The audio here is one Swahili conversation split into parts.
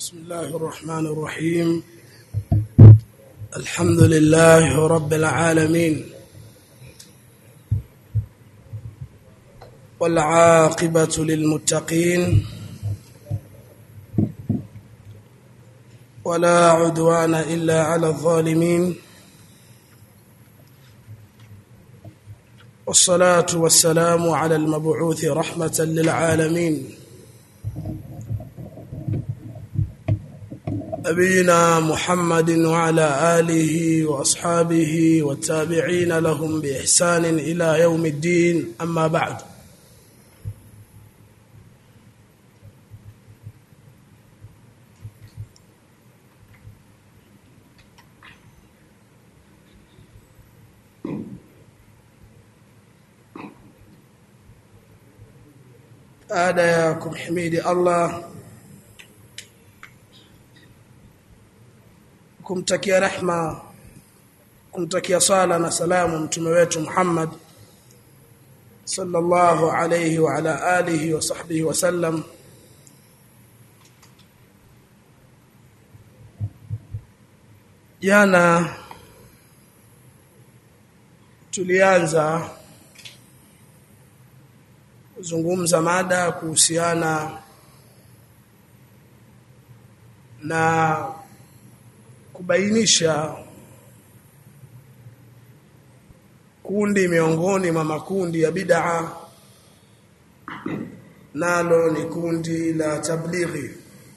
بسم الله الرحمن الرحيم الحمد لله رب العالمين والعاقبة للمتقين ولا عدوان إلا على الظالمين والصلاة والسلام على المبعوث رحمة للعالمين نبينا محمد وعلى آله وأصحابه والتابعين لهم بإحسان إلى يوم الدين أما بعد baada ya kumhimidi Allah kumtakia rehma kumtakia sala na salamu mtume wetu Muhammad sallallahu alayhi wa ala alihi wa sahbihi wa sallam jana tulianza kuzungumza mada kuhusiana na kubainisha kundi miongoni mwa makundi ya bid'a nalo ni kundi la tablighi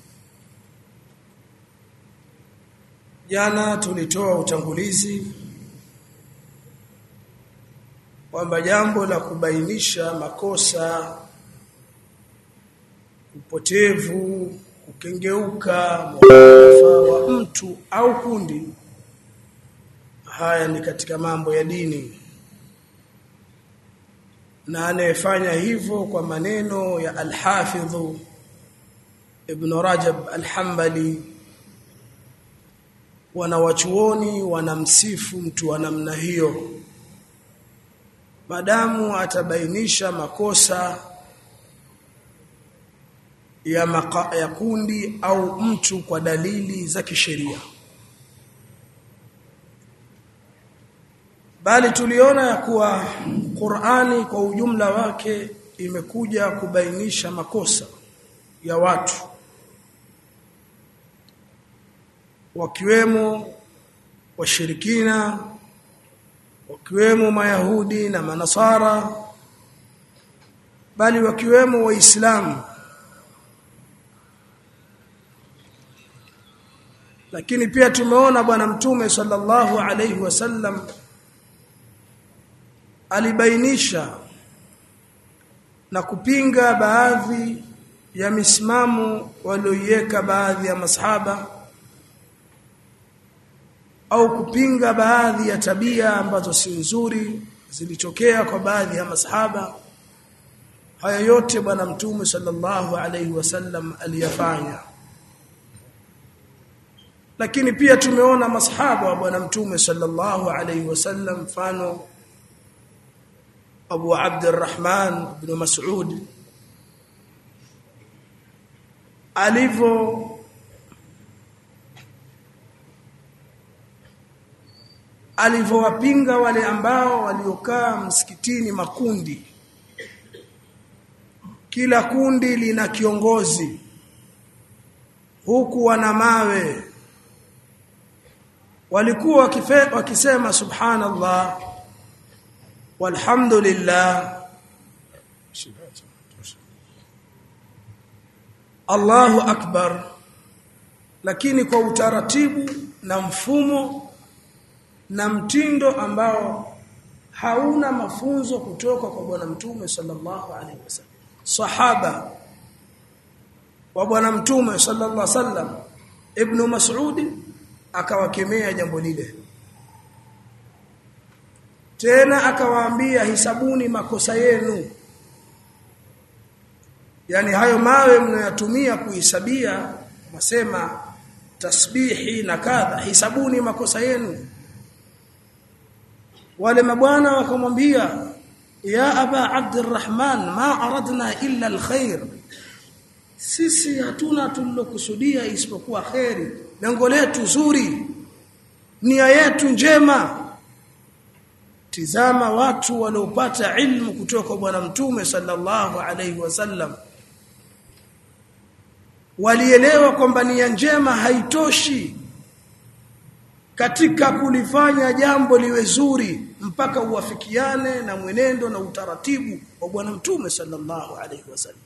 jana tulitoa utangulizi kwamba jambo la kubainisha makosa upotevu kukengeuka mukhalafa wa mtu au kundi haya ni katika mambo ya dini na anayefanya hivyo kwa maneno ya al-Hafidh Ibn Rajab al-Hanbali wanawachuoni wanamsifu mtu wa namna hiyo madamu atabainisha makosa ya, maka, ya kundi au mtu kwa dalili za kisheria bali tuliona ya kuwa Qur'ani kwa ujumla wake imekuja kubainisha makosa ya watu wakiwemo washirikina wakiwemo mayahudi na manasara bali wakiwemo waislamu lakini pia tumeona bwana mtume sallallahu alaihi wasallam alibainisha na kupinga baadhi ya misimamo walioiweka baadhi ya masahaba au kupinga baadhi ya tabia ambazo si nzuri zilitokea kwa baadhi ya masahaba haya yote bwana mtume sallallahu alaihi wasallam aliyafanya lakini pia tumeona masahaba wa bwana mtume sallallahu alaihi wasallam mfano Abu Abdurrahman ibn Mas'ud alivyo alivyowapinga wale ambao waliokaa msikitini makundi kila kundi lina kiongozi huku wana mawe walikuwa wakisema subhanallah walhamdulillah Allahu akbar lakini kwa utaratibu na mfumo na mtindo ambao hauna mafunzo kutoka kwa bwana mtume sallallahu alaihi wasallam sahaba wa bwana mtume sallallahu alaihi wasallam ibn mas'ud akawakemea jambo lile tena akawaambia hisabuni makosa yenu yani hayo mawe mnayotumia kuhisabia wasema tasbihi na kadha hisabuni makosa yenu wale mabwana wakamwambia ya aba abdurrahman ma aradna illa alkhair sisi hatuna tulilokusudia isipokuwa kheri lengo letu zuri nia yetu njema tizama watu waliopata ilmu kutoka kwa bwana mtume sallallahu alaihi wasallam walielewa kwamba nia njema haitoshi katika kulifanya jambo liwe zuri mpaka uwafikiane na mwenendo na utaratibu wa bwana mtume sallallahu alaihi wasallam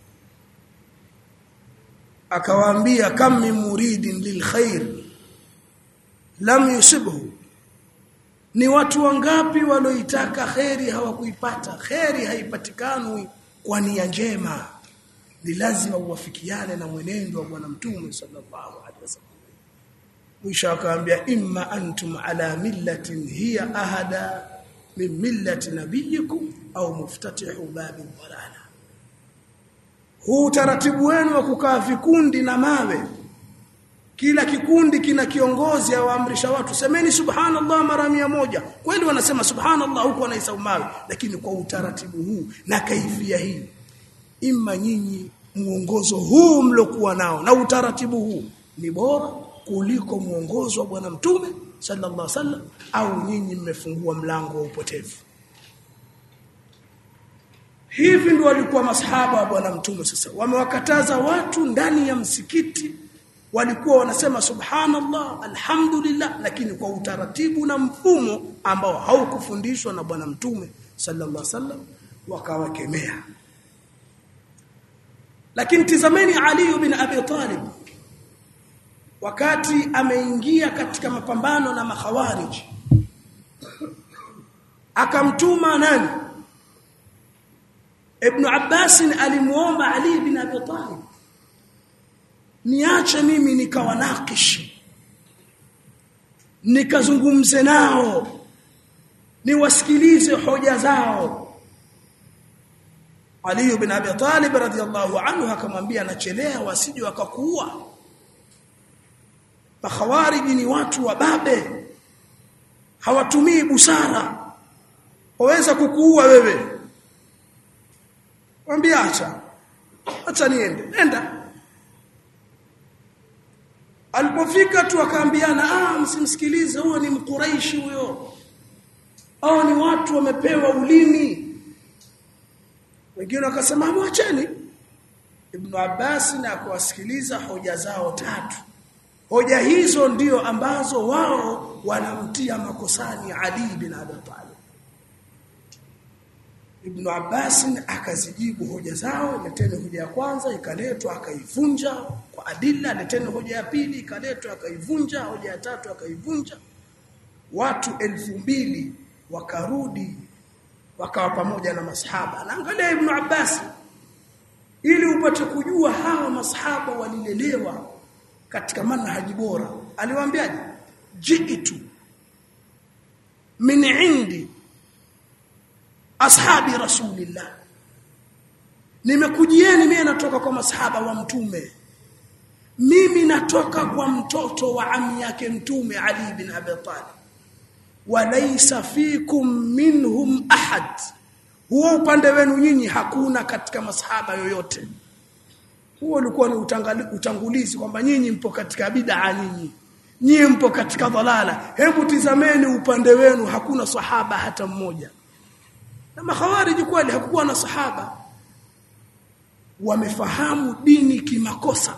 akawaambia kam min muridin lilkhair lam yusibhu ni watu wangapi walioitaka kheri hawakuipata kheri haipatikani kwa nia njema ni lazima uwafikiane na mwenendo wa bwana mtume sallallahu alaihi wasallam mwisho akaambia imma antum ala millatin hiya ahada min millati nabiyikum au muftatihu babi dhalala huu taratibu wenu wa kukaa vikundi na mawe kila kikundi kina kiongozi awaamrisha watu semeni subhanallah mara mia moja kweli wanasema subhanallah huko wanaisau mawe lakini kwa utaratibu huu na kaifia hii imma nyinyi muongozo huu mlokuwa nao na utaratibu huu ni bora kuliko muongozo wa bwana mtume sallallahu alaihi wasallam au nyinyi mmefungua mlango wa upotevu hivi ndio walikuwa masahaba wa bwana mtume sasa wamewakataza watu ndani ya msikiti walikuwa wanasema subhanallah alhamdulillah lakini kwa utaratibu na mfumo ambao haukufundishwa na bwana mtume sallallahu alaihi wasallam wakawakemea lakini tizameni Ali bin Abi Talib wakati ameingia katika mapambano na makhawarij akamtuma nani Ibn Abbas alimuomba Ali bin Abi Talib niache mimi nikawanakishi nikazungumze nao niwasikilize hoja zao Ali bin Abi Talib radhiyallahu anhu akamwambia nachelea wasije wakakuua Makhawariji ni watu wa babe hawatumii busara waweza kukuua wewe mwambie acha acha niende nenda alipofika tu akaambiana ah msimsikilize huyo ni mkuraishi huyo hao ni watu wamepewa ulimi wengine wakasema mwacheni Ibn Abbas na kuwasikiliza hoja zao tatu hoja hizo ndio ambazo wao wanamtia makosani Ali bin Abi Talib Ibn Abbas akazijibu hoja zao leteni hoja ya kwanza ikaletwa akaivunja kwa adilla leteni hoja ya pili ikaletwa akaivunja hoja ya tatu akaivunja watu elfu mbili wakarudi wakawa pamoja na masahaba naangalia Ibn Abbas ili upate kujua hawa masahaba walilelewa katika manhaji bora aliwaambiaje jiitu min indi ashabi rasulillah nimekujieni mimi natoka kwa masahaba wa mtume mimi natoka kwa mtoto wa ami yake mtume ali bin abi talib walaysa fikum minhum ahad huo upande wenu nyinyi hakuna katika masahaba yoyote huo ulikuwa ni utangulizi kwamba nyinyi mpo katika bid'a nyinyi nyinyi mpo katika dhalala hebu tizameni upande wenu hakuna sahaba hata mmoja na makhawariji kweli hakukuwa na sahaba wamefahamu dini kimakosa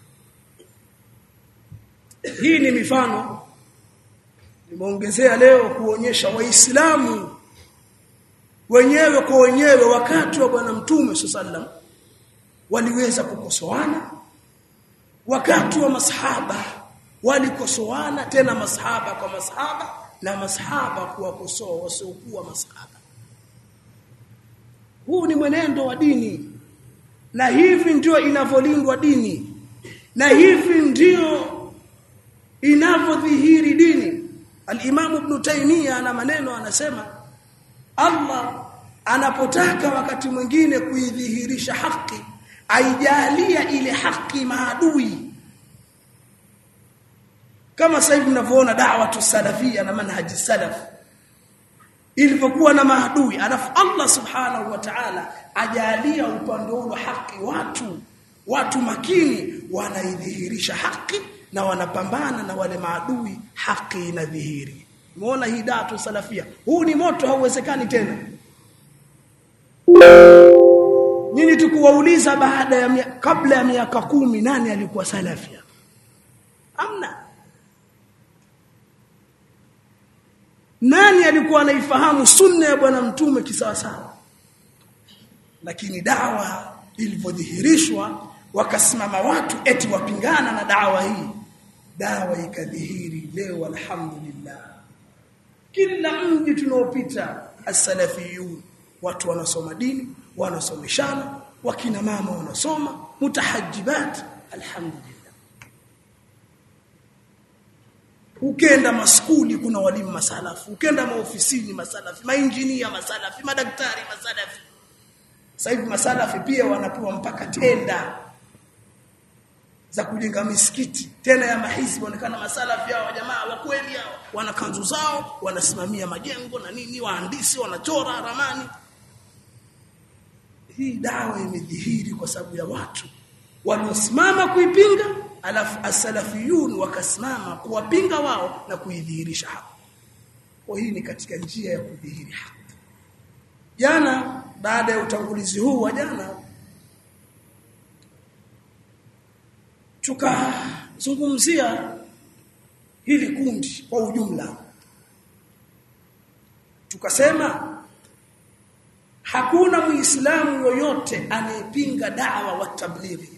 hii ni mifano nimeongezea leo kuonyesha waislamu wenyewe kwa wenyewe wakati wa bwana mtume sallam waliweza kukosoana wakati wa masahaba walikosoana tena masahaba kwa masahaba na masahaba kuwakosoa wasiokuwa masahaba huu ni mwenendo wa dini na hivi ndio inavyolindwa dini na hivi ndio inavyodhihiri dini al-Imam Ibn Taymiyyah ana maneno anasema Allah anapotaka wakati mwingine kuidhihirisha haki aijalia ile haki maadui kama sasa hivi mnavyoona da'wa salafia na manhaji salaf ilivyokuwa na maadui alafu Allah subhanahu wa ta'ala ajalia upande wa haki watu watu makini wanaidhihirisha haki na wanapambana na wale maadui haki inadhihiri umeona hii datu salafia huu ni moto hauwezekani tena nyinyi tukuwauliza baada ya mia, kabla ya miaka kumi nani alikuwa salafia amna nani alikuwa anaifahamu sunna ya bwana mtume kisawasawa lakini dawa ilivyodhihirishwa wakasimama watu eti wapingana na dawa hii dawa ikadhihiri leo alhamdulillah kila mji tunaopita as-salafiyun watu wanasoma dini wanasomeshana wakina mama wanasoma mutahajibat alhamdulillah ukenda maskuli kuna walimu masalafu ukenda maofisini masalafi mainjinia masalafi madaktari masalafi sasa hivi masalafi pia wanapewa mpaka tenda za kujenga misikiti tena ya mahizbi onekana masalafi hao jamaa wa kweli hao wana kanzu zao wanasimamia majengo na nini wahandisi wanachora ramani hii dawa imedhihiri kwa sababu ya watu waliosimama kuipinga alafu asalafiyun wakasimama kuwapinga wao na kuidhihirisha haki kwa hii ni katika njia ya kudhihiri haki jana baada ya utangulizi huu wa jana tukazungumzia hili kundi kwa ujumla tukasema hakuna muislamu yoyote anayepinga dawa wa tablighi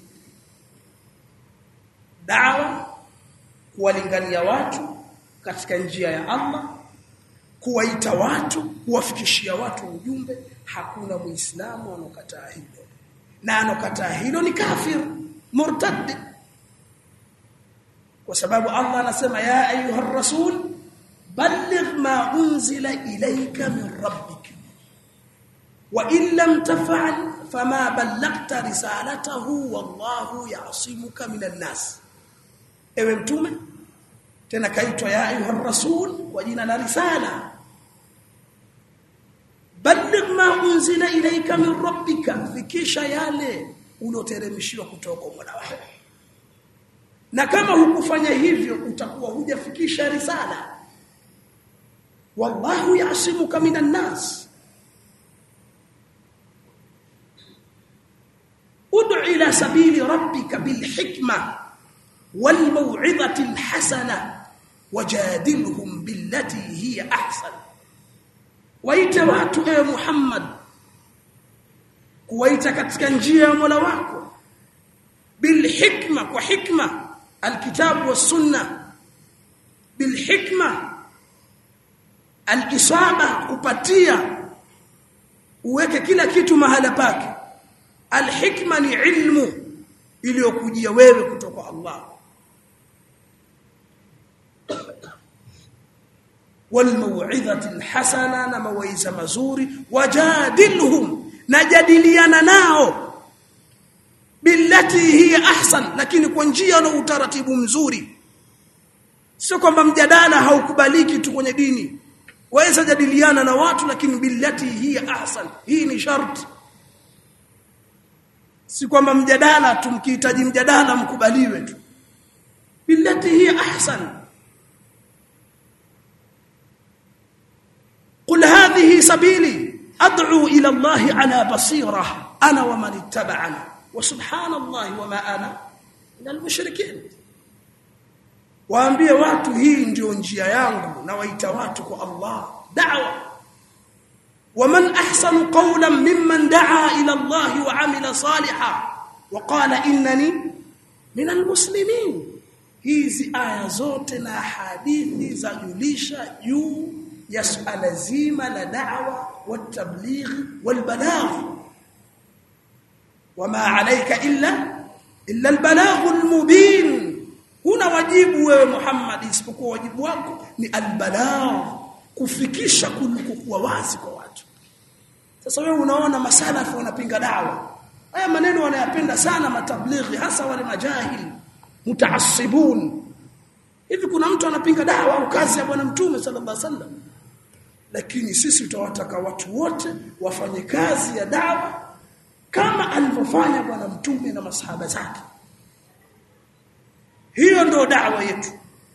dawa kuwalingania watu katika njia ya Allah kuwaita watu kuwafikishia watu ujumbe hakuna muislamu anokataa hilo na anokataa hilo ni kafir murtad kwa sababu Allah anasema ya ayuha rasul balligh ma unzila ilayka min rabbik wa in lam taf'al fama ballaghta risalatahu wallahu ya'simuka minan nas ewe mtume tena kaitwa ya ayuha rasul kwa jina la risala balligh ma unzila ilayka min rabbika fikisha yale ulioteremshiwa kutoka kwa Mola wako na kama hukufanya hivyo utakuwa hujafikisha risala wallahu yasimuka minan nas ud'u ila sabili rabbika bil hikma wal maw'izati al hasana wajadilhum billati hiya ahsan waite watu ewe Muhammad kuwaita katika njia ya Mola wako bil hikma kwa hikma alkitabu was sunna bil hikma alisaba kupatia uweke kila kitu mahala pake alhikma ni ilmu iliyokujia wewe kutoka Allah والموعظه الحسنه na mawaiza mazuri wajadilhum najadiliana nao billati hiya ahsan lakini kwa njia na utaratibu mzuri sio kwamba mjadala haukubaliki tu kwenye dini waweza jadiliana na watu lakini billati hiya ahsan hii ni sharti si kwamba mjadala tumkihitaji mjadala mkubaliwe tu billati hiya ahsan قل هذه سبيلي ادعو الى الله على بصيره انا ومن اتبعني وسبحان الله وما انا من المشركين waambie watu hii ndio njia yangu na waita watu kwa Allah da'wa waman ahsanu qawlan mimman da'a ila Allah wa 'amila salihan wa qala innani min almuslimin hizi aya zote na hadithi za julisha juu ya suala zima la da'wa wa tabligh wal balagh wama 'alayka illa illa al balagh al mubin huna wajibu wewe Muhammad isipokuwa wajibu wako ni albalagh kufikisha kuwa wazi kwa watu sasa wewe unaona masalafu wanapinga dawa haya maneno wanayapenda sana matablighi hasa wale majahili mutaassibun hivi kuna mtu anapinga dawa au kazi ya bwana mtume sallallahu alaihi wasallam lakini sisi tutawataka watu wote wafanye kazi ya dawa kama alivyofanya bwana mtume na masahaba zake hiyo ndio da'wa yetu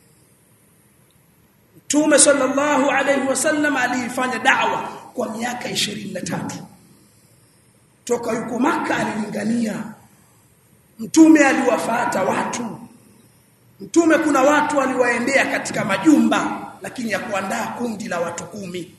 Mtume sallallahu alayhi wasallam aliifanya da'wa kwa miaka 23 toka yuko maka alilingania Mtume aliwafata watu Mtume kuna watu aliwaendea katika majumba lakini ya kuandaa kundi la watu kumi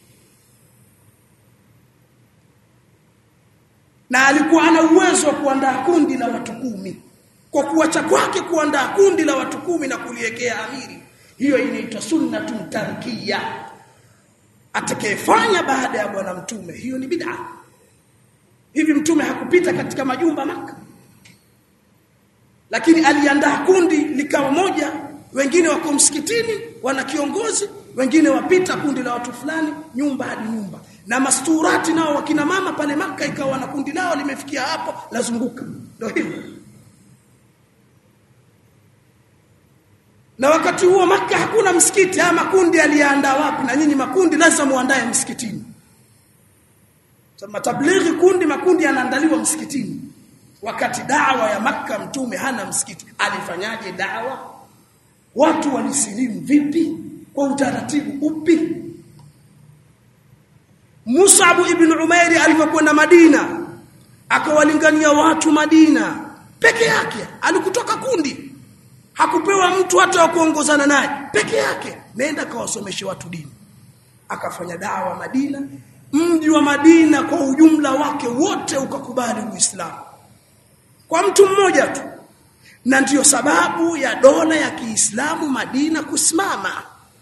na alikuwa ana uwezo wa kuandaa kundi la watu kumi kwa kuacha kwake kuandaa kundi la watu kumi na kuliwekea amiri hiyo inaitwa sunnatun tarkiya atakayefanya baada ya bwana mtume hiyo ni bid'a hivi mtume hakupita katika majumba maka lakini aliandaa kundi likawa moja wengine wako msikitini wana kiongozi wengine wapita kundi la watu fulani nyumba hadi nyumba na masturati nao wakina mama pale maka ikawa na kundi lao limefikia hapo lazunguka ndio hivyo na wakati huo maka hakuna msikiti ama makundi aliyaandaa wapi na nyinyi makundi lazima muandae msikitini so, matablighi kundi makundi yanaandaliwa msikitini wakati dawa ya maka mtume hana msikiti alifanyaje dawa watu walisilimu vipi kwa utaratibu upi Mus'ab ibn Umairi alipokwenda Madina akawalingania watu Madina peke yake alikutoka kundi hakupewa mtu hata wa kuongozana naye peke yake nenda kawasomeshe watu dini akafanya dawa Madina mji wa Madina kwa ujumla wake wote ukakubali Uislamu kwa mtu mmoja tu na ndiyo sababu ya dola ya Kiislamu Madina kusimama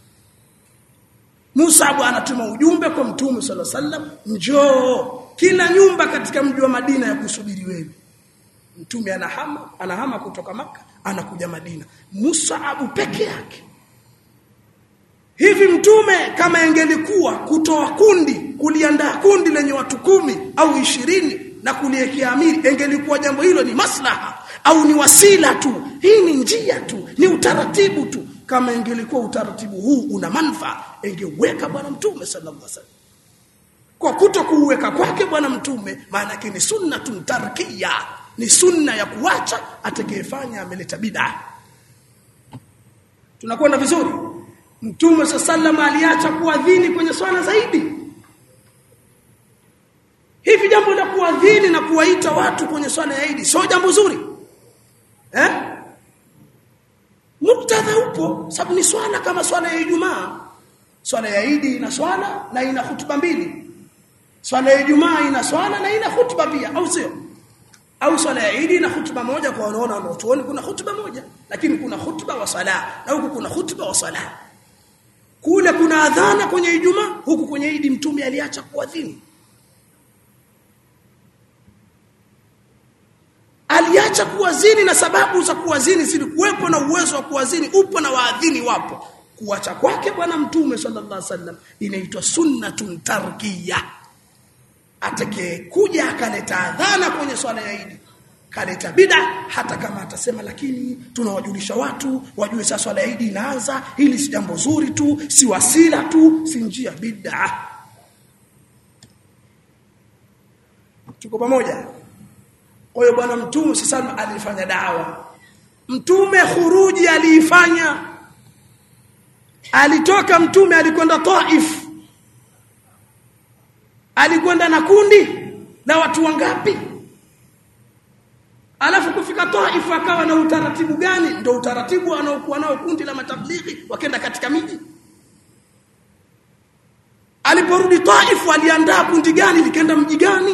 Musa anatuma ujumbe kwa Mtume صلى الله عليه njoo kila nyumba katika mji wa Madina ya kusubiri wewe Mtume anahama anahama kutoka maka anakuja Madina Musaabu peke yake Hivi mtume kama ingelikuwa kutoa kundi kuliandaa kundi lenye watu kumi au ishirini na kuliekea amiri ingelikuwa jambo hilo ni maslaha au ni wasila tu hii ni njia tu ni utaratibu tu kama ingelikuwa utaratibu huu una manufaa ingeweka bwana mtume sallallahu alaihi wasallam kwa kuto kuuweka kwake bwana mtume maana yake ni sunnatun tarkiya ni sunna ya kuacha atakayefanya ameleta bid'a tunakwenda vizuri mtume sallallahu aliacha kuadhini kwenye swala zaidi hivi jambo la kuadhini na kuwaita watu kwenye swala ya Eid sio jambo zuri eh muktadha upo sababu ni swala kama swala ya Ijumaa swala ya Eid ina swala na ina hutuba mbili swala ya Ijumaa ina swala na ina hutuba pia au sio au swala ya Eid ina hutuba moja kwa wanaona wanaotuoni kuna hutuba moja lakini kuna hutuba wa sala na huku kuna hutuba wa sala kule kuna adhana kwenye Ijumaa huku kwenye Eid mtume aliacha kuadhini aliacha kuwazini na sababu za kuwazini zilikuwepo na uwezo wa kuwazini upo na waadhini wapo kuacha kwake bwana mtume sallallahu alaihi wasallam inaitwa sunnatun tarkiya atake kuja akaleta adhana kwenye swala ya Eid kaleta bid'a hata kama atasema lakini tunawajulisha watu wajue sasa swala ya Eid inaanza hili si jambo zuri tu si wasila tu si njia bid'a tuko pamoja kwa hiyo bwana mtume sasa alifanya dawa mtume khuruji aliifanya alitoka mtume alikwenda Taif alikwenda na kundi la watu wangapi alafu kufika Taif akawa na utaratibu gani ndio utaratibu anaokuwa nao kundi la matablighi wakenda katika miji aliporudi Taif aliandaa kundi gani likaenda mji gani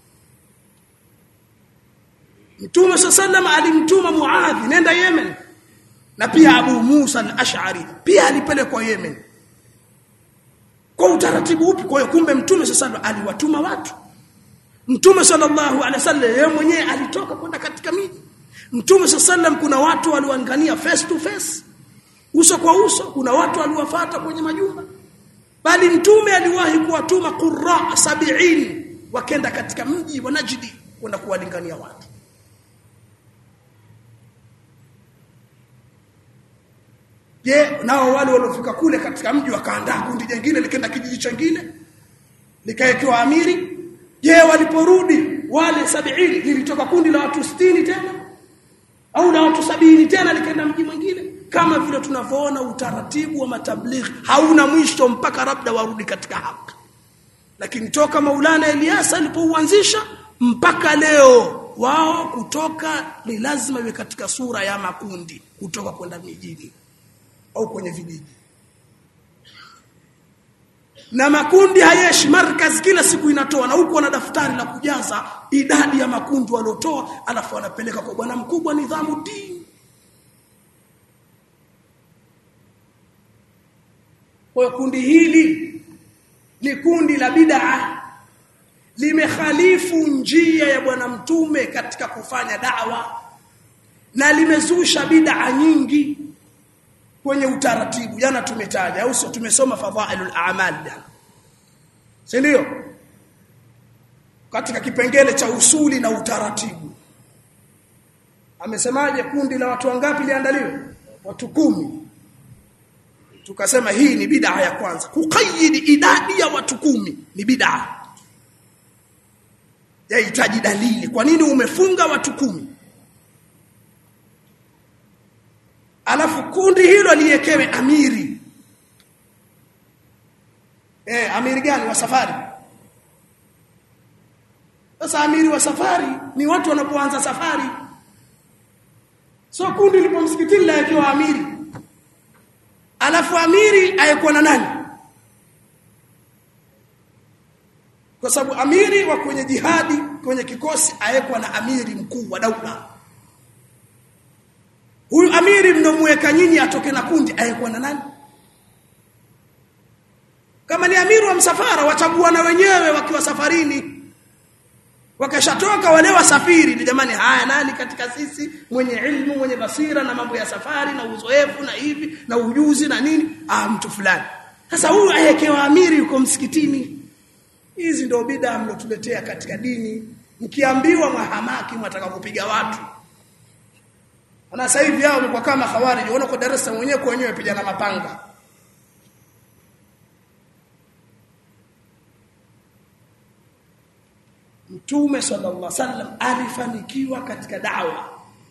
Mtume sallam alimtuma Muadhi nenda Yemen na pia Abu Musa al-Ash'ari pia alipelekwa Yemen kwa utaratibu upi kwa hiyo kumbe Mtume sallam aliwatuma watu Mtume sallallahu alaihi wasallam yeye mwenyewe alitoka kwenda katika miji Mtume sallam kuna watu waliwaangania face to face uso kwa uso kuna watu waliwafuata kwenye majumba bali mtume aliwahi kuwatuma qurra sabiin wakenda katika mji wa Najdi kwenda kuwalingania watu Je, nao wale waliofika kule katika mji wakaandaa kundi jingine likaenda kijiji chingine likaekewa amiri? Je, waliporudi wale sabini lilitoka kundi la watu 60 tena au la watu sabini tena likaenda mji mwingine kama vile tunavyoona utaratibu wa matablighi hauna mwisho mpaka labda warudi katika haki lakini toka Maulana Elias alipouanzisha mpaka leo wao kutoka ni lazima iwe katika sura ya makundi kutoka kwenda mijini au kwenye vijiji na makundi hayeshi markaz kila siku inatoa na huko wana daftari la kujaza idadi ya makundi waliotoa alafu wanapeleka kwa bwana mkubwa nidhamu dini kwa kundi hili ni kundi la bid'a limekhalifu njia ya bwana mtume katika kufanya dawa na limezusha bid'a nyingi kwenye utaratibu jana tumetaja au sio tumesoma fadhailul a'mal jana si ndio katika kipengele cha usuli na utaratibu amesemaje kundi la watu wangapi liandaliwe watu kumi tukasema hii ni bid'a ya kwanza kuqayyid idadi ya watu kumi ni bid'a yahitaji dalili kwa nini umefunga watu kumi alafu kundi hilo liekewe amiri eh amiri gani wa safari sasa amiri wa safari ni watu wanapoanza safari so kundi lipo msikitini la yakiwa amiri alafu amiri ayekuwa na nani kwa sababu amiri wa kwenye jihadi kwenye kikosi ayekuwa na amiri mkuu wa daula huyu amiri mnomweka nyinyi atoke na kundi ayekuwa na nani kama ni amiri wa msafara wachagua na wenyewe wakiwa safarini wakashatoka wale wasafiri ni jamani haya nani katika sisi mwenye ilmu mwenye basira na mambo ya safari na uzoefu na hivi na ujuzi na nini ah mtu fulani sasa huyu ayekewa amiri yuko msikitini hizi ndio bid'a mlotuletea katika dini mkiambiwa mwahamaki mwataka kupiga watu na sasa hivi hao wamekuwa kama khawarij unaona kwa darasa mwenyewe kwa wenyewe pigana mapanga Mtume sallallahu alaihi wasallam alifanikiwa katika dawa.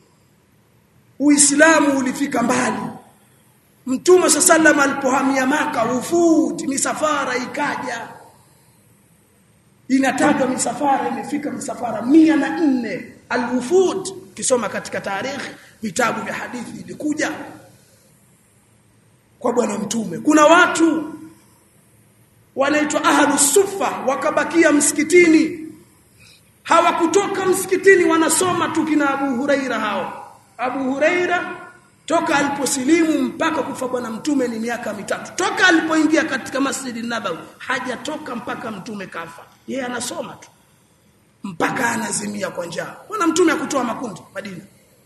Uislamu ulifika mbali. Mtume sallallahu alipohamia maka wufud misafara ikaja. Inatajwa misafara imefika misafara mia na nne alwufud kisoma katika tarehe vitabu vya hadithi ilikuja kwa bwana mtume. Kuna watu wanaitwa ahlus sufa wakabakia msikitini hawakutoka msikitini wanasoma tu kina Abu Huraira hao Abu Huraira toka aliposilimu mpaka kufa bwana mtume ni miaka mitatu toka alipoingia katika Masjid Nabawi hajatoka mpaka mtume kafa yeye anasoma tu mpaka anazimia kwa njaa bwana mtume akutoa makundi Madina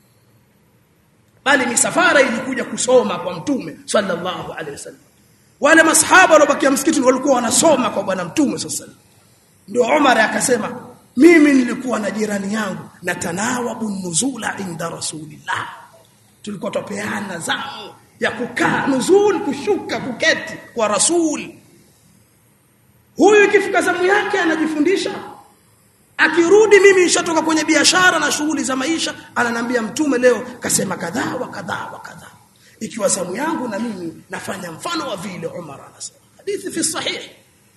bali misafara ilikuja kusoma kwa mtume sallallahu alaihi wasallam wale masahaba waliobakia msikitini walikuwa wanasoma kwa bwana mtume sallallahu alaihi wasallam ndio Umar akasema mimi nilikuwa na jirani yangu na tanawabu nuzula inda rasulillah tulikuwa tupeana zamu ya kukaa nuzul kushuka kuketi kwa rasul huyu ikifika zamu yake anajifundisha akirudi mimi nishatoka kwenye biashara na shughuli za maisha ananambia mtume leo kasema kadhaa wa kadhaa wa kadhaa ikiwa zamu yangu na mimi nafanya mfano wa vile Umar anasema hadithi fi sahihi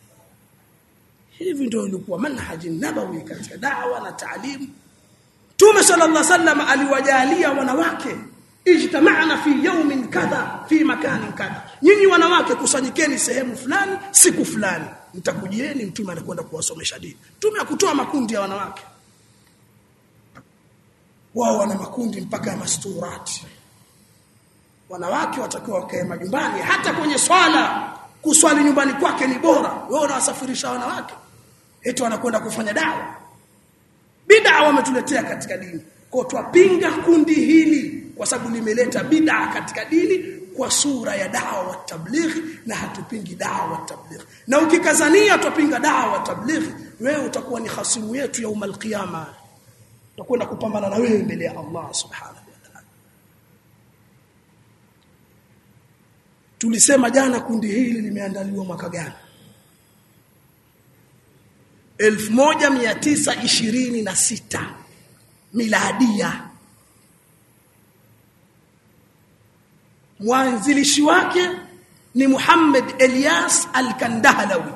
hivi ndio ilikuwa manhaji nabawi katika da'wa na taalimu Mtume sallallahu alaihi wasallam aliwajalia wanawake ijtama'na fi yawmin kadha fi makanin kadha nyinyi wanawake kusanyikeni sehemu fulani siku fulani mtakujieni mtume anakwenda kuwasomesha dini mtume akutoa makundi ya wanawake wao wana makundi mpaka ya masturati wanawake watakiwa wakae majumbani hata kwenye swala kuswali nyumbani kwake ni bora wewe unawasafirisha wanawake eti wanakwenda kufanya dawa bid'a wametuletea katika dini kwa twapinga kundi hili kwa sababu limeleta bid'a katika dini kwa sura ya dawa wa tablighi na hatupingi dawa wa tablighi na ukikazania twapinga dawa wa tablighi wewe utakuwa ni hasimu yetu ya umal qiyama utakwenda kupambana na wewe mbele ya Allah subhanahu wa ta'ala tulisema jana kundi hili limeandaliwa mwaka gani 1926 miladia mwanzilishi wake ni Muhammad Elias Al-Kandahlawi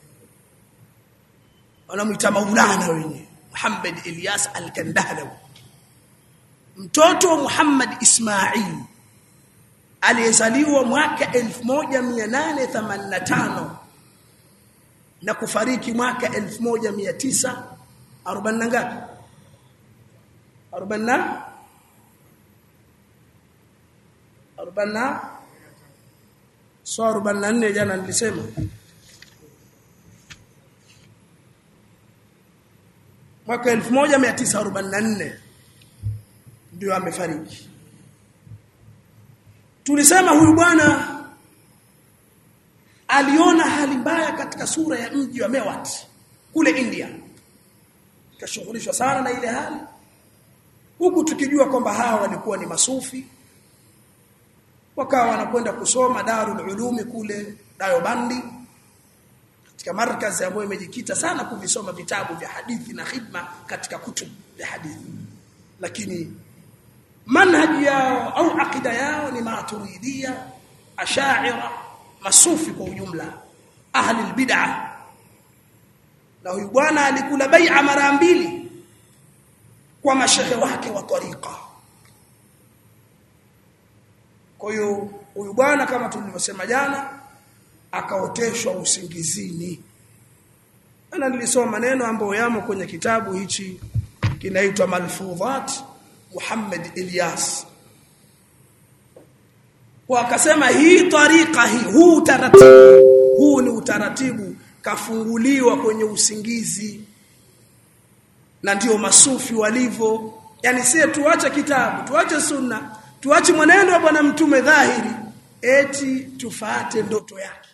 wanamuita Maulana wenyewe Muhammad Elias Al-Kandahlawi mtoto wa Muhammad Ismail aliyezaliwa mwaka 1885 na kufariki mwaka 1940 na ngapi 40 40 so 44 jana nilisema mwaka 1944 ndio amefariki tulisema huyu bwana aliona hali mbaya katika sura ya mji wa Mewat kule India kashughulishwa sana na ile hali huku tukijua kwamba hawa walikuwa ni masufi wakawa wanakwenda kusoma Darul Ulumi kule Dayobandi katika markazi ambayo imejikita sana kuvisoma vitabu vya hadithi na khidma katika kutubu vya hadithi lakini manhaji yao au akida yao ni maturidia ashaira masufi kwa ujumla ahli albid'ah na huyu bwana alikula bai'a mara mbili kwa mashehe wake wa tariqa kwa hiyo huyu bwana kama tulivyosema jana akaoteshwa usingizini ana nilisoma maneno ambayo yamo kwenye kitabu hichi kinaitwa Malfudhat Muhammad Ilyas kwa akasema hii tariqa hii huu utaratibu huu ni utaratibu kafunguliwa kwenye usingizi na ndio masufi walivyo yani sie tuache kitabu tuache sunna tuache mwenendo wa bwana mtume dhahiri eti tufate ndoto yake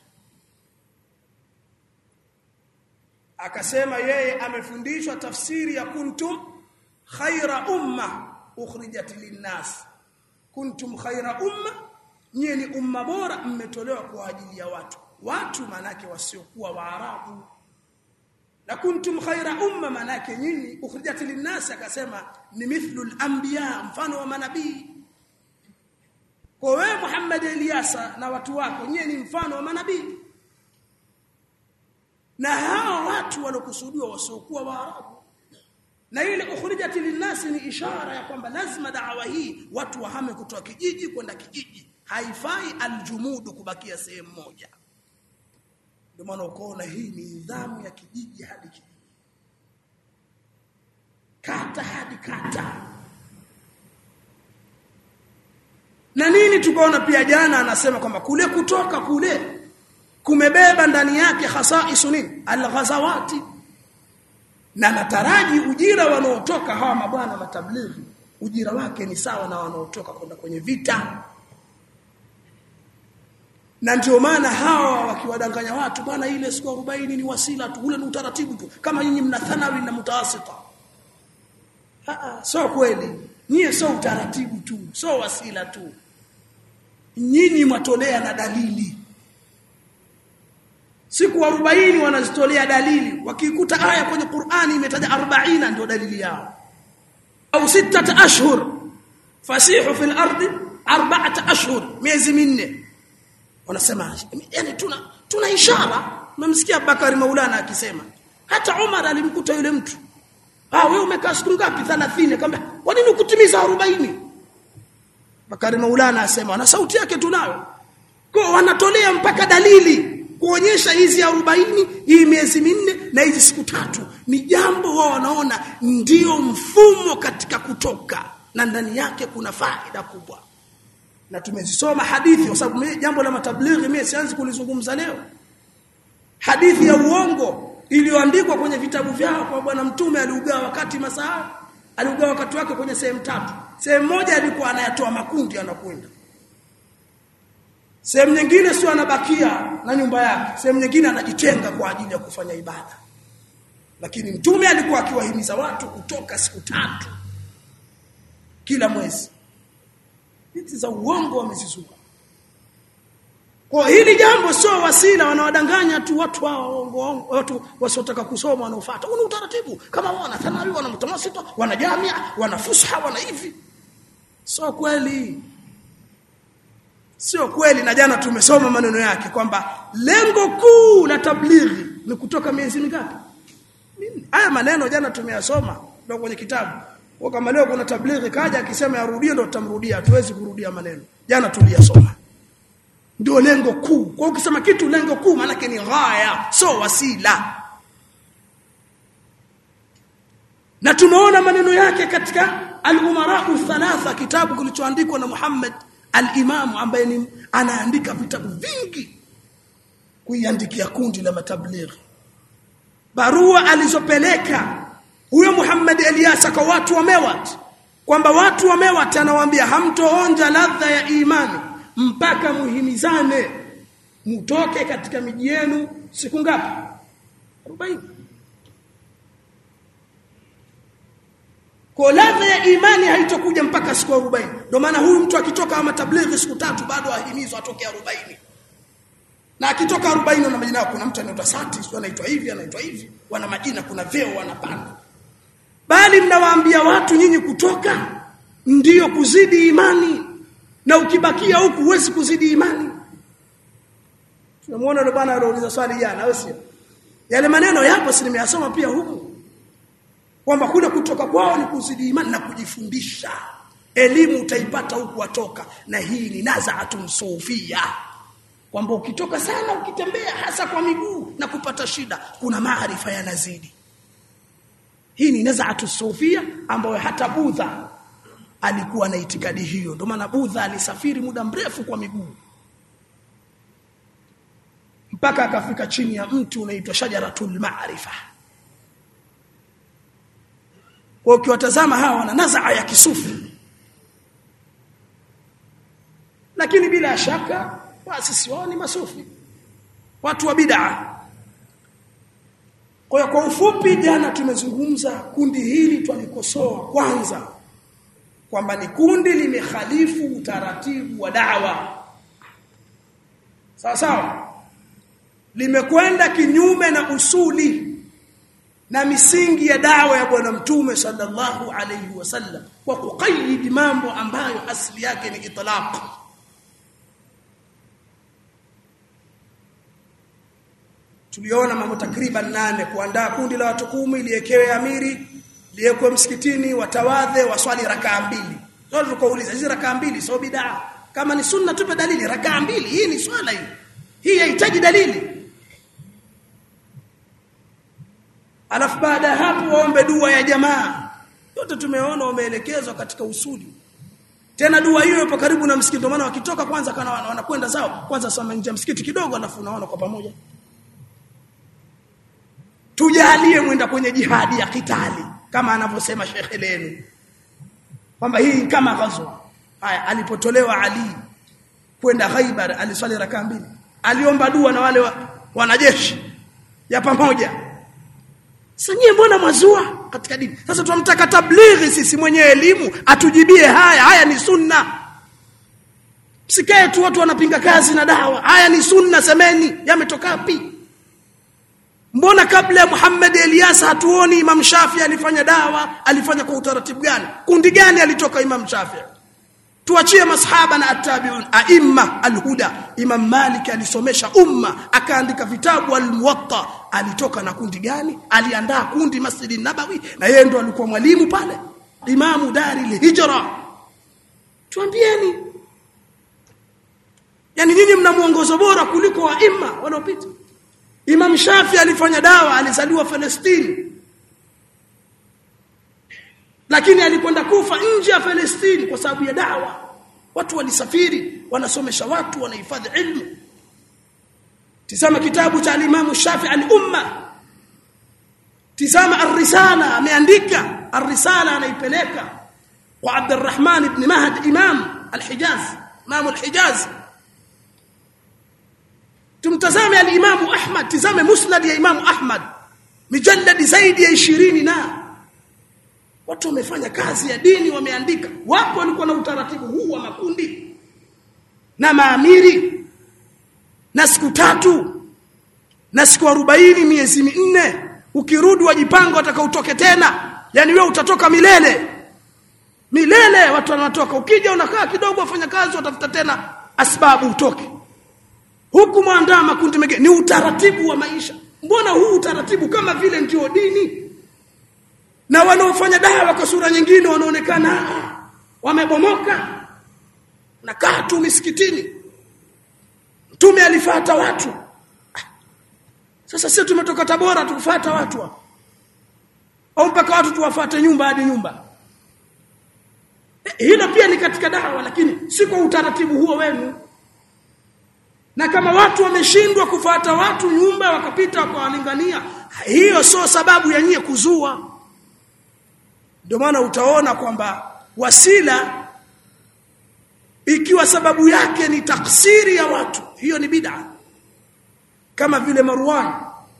akasema yeye amefundishwa tafsiri ya kuntum khaira umma ukhrijat linnas kuntum khaira umma nyie ni umma bora mmetolewa kwa ajili ya watu watu manake wasiokuwa waarabu na kuntum khaira umma manake nyinyi ukhrijat linnas akasema ni mithlu al-anbiya mfano wa manabii kwa wewe Muhammad Eliasa na watu wako nyie ni mfano wa manabii na hao watu walokusudiwa wasiokuwa waarabu na ile ukhrijat linnas ni ishara ya kwamba lazima dawa hii watu wahame kutoka kijiji kwenda kijiji haifai aljumudu kubakia sehemu moja ndio maana ukoona hii ni nidhamu ya kijiji hadi kijiji kata hadi kata na nini tukaona pia jana anasema kwamba kule kutoka kule kumebeba ndani yake hasaisu nini alghazawati na nataraji ujira wanaotoka hawa mabwana matablighi ujira wake ni sawa na wanaotoka kwenda kwenye vita na ndio maana hawa wakiwadanganya watu bwana ile siku 40 ni wasila tu ule ni utaratibu tu kama nyinyi mna thanawi na mutawasita ah sio kweli nyie sio utaratibu tu sio wasila tu nyinyi mwatolea na dalili siku 40 wanazitolea dalili wakikuta aya kwenye Qur'ani imetaja 40 ndio dalili yao au sita ashhur fasihu fil ardi arba'ata ashhur miezi minne wanasema yani tuna tuna ishara mmemsikia Bakari Maulana akisema hata Umar alimkuta yule mtu ah wewe umekaa siku ngapi 30 akamwambia kwa nini ukutimiza 40 Bakari Maulana asema na sauti yake tunayo kwa wanatolea mpaka dalili kuonyesha hizi 40 hii miezi minne na hizi siku tatu ni jambo wao wanaona ndio mfumo katika kutoka na ndani yake kuna faida kubwa na tumezisoma hadithi kwa sababu jambo la matablighi mimi sianzi kulizungumza leo hadithi ya uongo iliyoandikwa kwenye vitabu vyao kwa bwana mtume aliugawa wakati masaa aliugawa wakati wake kwenye sehemu tatu sehemu moja alikuwa anayatoa makundi anakwenda sehemu nyingine sio anabakia na nyumba yake sehemu nyingine anajitenga kwa ajili ya kufanya ibada lakini mtume alikuwa akiwahimiza watu kutoka siku tatu kila mwezi hizi za uongo wamezizua kwa hili jambo sio wasila wanawadanganya tu watu hao watu wasiotaka kusoma wanaofuata una utaratibu kama wana thanawi wana mutamasita wana jamia wana fusha wana hivi sio kweli sio kweli na jana tumesoma maneno yake kwamba lengo kuu la tablighi ni kutoka miezi mingapi haya maneno jana tumeyasoma ndio kwenye kitabu kwa kama leo kuna tablighi kaja akisema yarudie ndio tutamrudia hatuwezi kurudia maneno jana tuliyasoma ndio lengo kuu kwa ukisema kitu lengo kuu maana ni ghaya sio wasila na tumeona maneno yake katika al-umara thalatha kitabu kilichoandikwa na Muhammad al-Imam ambaye ni anaandika vitabu vingi kuiandikia kundi la matablighi barua alizopeleka huyo Muhammad Eliasa kwa watu wa Mewat kwamba watu wa Mewat anawaambia hamtoonja ladha ya imani mpaka muhimizane mtoke katika miji yenu siku ngapi 40 kwa ladha ya imani haitokuja mpaka siku 40 ndio maana huyu mtu akitoka ama tablighi siku tatu bado ahimizwa atoke 40 na akitoka 40 na majina kuna mtu anaitwa Sati sio anaitwa hivi anaitwa hivi wana majina kuna vyeo wanapanda bali mnawaambia watu nyinyi kutoka ndiyo kuzidi imani na ukibakia huku huwezi kuzidi imani tunamuona yule bwana aliuliza swali jana au sio yale maneno yapo si nimeyasoma pia huku kwamba kule kutoka kwao ni kuzidi imani na kujifundisha elimu utaipata huku watoka na hii ni nazaatun sufia kwamba ukitoka sana ukitembea hasa kwa miguu na kupata shida kuna maarifa yanazidi hii ni nazaatu sufia ambayo hata budha alikuwa na itikadi hiyo ndio maana budha alisafiri muda mrefu kwa miguu mpaka akafika chini ya mti unaitwa shajaratul maarifa kwa ukiwatazama hawa wana nazaa ya kisufi lakini bila shaka waasisi wao ni masufi watu wa bid'a kwa kwa ufupi jana tumezungumza kundi hili twalikosoa kwanza kwamba ni kundi limekhalifu utaratibu wa da'wa sawa sawa limekwenda kinyume na usuli na misingi ya dawa ya bwana mtume sallallahu alayhi wasallam kwa kuqayyid mambo ambayo asili yake ni itlaq tuliona mambo takriban nane kuandaa kundi la watu kumi liekewe amiri liekwe msikitini watawadhe waswali rakaa mbili ndio tukauliza hizi rakaa mbili sio bid'a kama ni sunna tupe dalili rakaa mbili hii ni swala hii hii haihitaji dalili alafu baada hapo waombe dua ya jamaa yote tumeona wameelekezwa katika usuli tena dua hiyo ipo karibu na msikiti ndio maana wakitoka kwanza kana wanakwenda zao kwanza soma nje msikiti kidogo alafu unaona kwa pamoja tujalie mwenda kwenye jihadi ya kitali kama anavyosema shekhe lenu kwamba hii kama ghazwa haya alipotolewa ali kwenda Khaibar aliswali rakaa mbili aliomba dua na wale wa, wanajeshi ya pamoja sasa nyie mbona mwazua katika dini sasa tunamtaka tablighi sisi mwenye elimu atujibie haya haya ni sunna sikae tu watu wanapinga kazi na dawa haya ni sunna semeni yametoka wapi mbona kabla ya Muhammad Elias hatuoni Imam Shafi alifanya dawa alifanya kwa utaratibu gani kundi gani alitoka Imam Shafi tuachie masahaba na attabi'un aimma alhuda Imam Malik alisomesha umma akaandika vitabu almuwatta alitoka na kundi gani aliandaa kundi Masjid Nabawi na yeye ndo alikuwa mwalimu pale Imamu Dari Hijra tuambieni yani nyinyi mna mwongozo bora kuliko waima wanaopita Imam Shafi alifanya dawa alizaliwa Palestine lakini alikwenda kufa nje ya Palestine kwa sababu ya dawa watu walisafiri wanasomesha watu wanahifadhi ilmu tizama kitabu cha Imam Shafi al-Umma tizama ar-risala ameandika ar-risala anaipeleka kwa Abdurrahman ibn Mahd Imam al-Hijaz Imam al-Hijaz tumtazame al-Imam Ahmad tizame musnad ya Imam Ahmad mijalladi zaidi ya 20 na watu wamefanya kazi ya dini wameandika wapo walikuwa na utaratibu huu wa makundi na maamiri na siku tatu na siku arobaini miezi minne ukirudi wajipanga wataka tena yani wewe utatoka milele milele watu wanatoka ukija unakaa kidogo wafanya kazi watafuta tena asbabu utoke huku mwandaa makundi mengine ni utaratibu wa maisha mbona huu utaratibu kama vile ndio dini na wanaofanya dawa kwa sura nyingine wanaonekana wamebomoka nakaa tu misikitini mtume alifuata watu sasa sisi tumetoka Tabora tukufuata watu hapo au mpaka watu tuwafate nyumba hadi nyumba hilo pia ni katika dawa lakini si kwa utaratibu huo wenu na kama watu wameshindwa kufuata watu nyumba wakapita wakawalingania hiyo sio sababu ya nyie kuzua ndio maana utaona kwamba wasila ikiwa sababu yake ni taksiri ya watu hiyo ni bid'a kama vile Marwan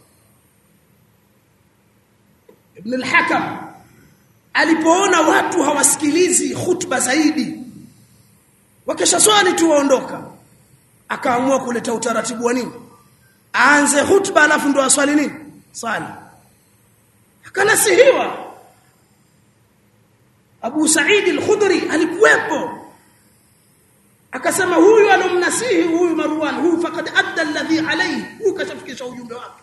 ibn al-Hakam alipoona watu hawasikilizi khutba zaidi wakesha swali tu waondoka akaamua kuleta utaratibu wa nini aanze khutba alafu ndo aswali nini swali akanasihiwa Abu Sa'id al-Khudri alikuwepo akasema huyu alomnasihi huyu Marwan huyu faqad adda alladhi alayhi huyu kashafikisha ujumbe wake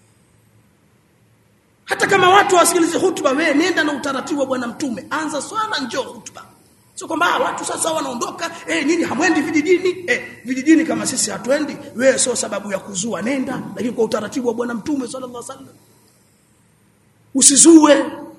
hata kama watu wasikilize hutuba wewe nenda na utaratibu wa bwana mtume anza swala njoo hutuba sio kwamba watu sasa wanaondoka eh nini hamwendi vijijini eh vijijini kama sisi hatuendi wewe sio sababu ya kuzua nenda lakini kwa utaratibu wa bwana mtume sallallahu alaihi wasallam usizue